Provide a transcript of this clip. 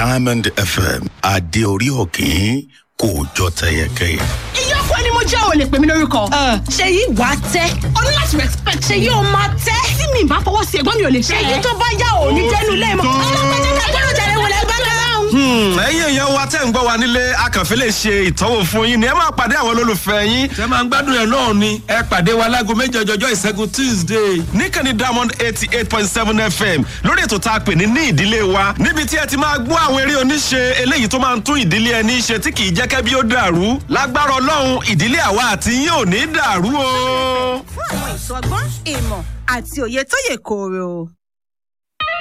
diamond fm adé orí òkín kò jọ tẹyẹkẹyẹ. ìyókù ẹni mo jẹ́ ò lè pè mí lórúkọ. ṣèyí wà á tẹ́ o ní láti respect. ṣèyí ó máa tẹ́. tí mi bá fọwọ́ sí ẹ̀gbọ́n mi ò lè fẹ́. ṣèyí tó bá yá ò ní jẹ́nu lẹ́ẹ̀mọ́. ọlọ́pàá ká gbọ́dọ̀ jàre wọlé bá dáhùn. ẹ̀yin èèyàn wa tẹ́ ń gbọ́ wa nílé akànfẹ́ lè ṣe ìtọ́wò fún yín ni ẹ máa pàdé àwọn olólùfẹ́ yín. tẹ máa ń gbádùn ẹ̀ náà ni ẹ pàdé wa láago méjì ọjọ́jọ́ ìṣẹ́gun tuesday. níkànnì diamond eighty eight point seven fm lórí ètò tá a pè ní ní ìdílé wa níbi tí ẹ ti máa gbọ́ àwọn eré oníṣe eléyìí tó máa ń tún ìdílé ẹni ṣe tí kì í jẹ́ kẹ́bí ó dàrú lágbára ọlọ́run ìdílé àwa àti yín ò ní dàrú o. fún àwọn ìṣọgbọ́n ìmọ̀ àti òye tó yè kooro.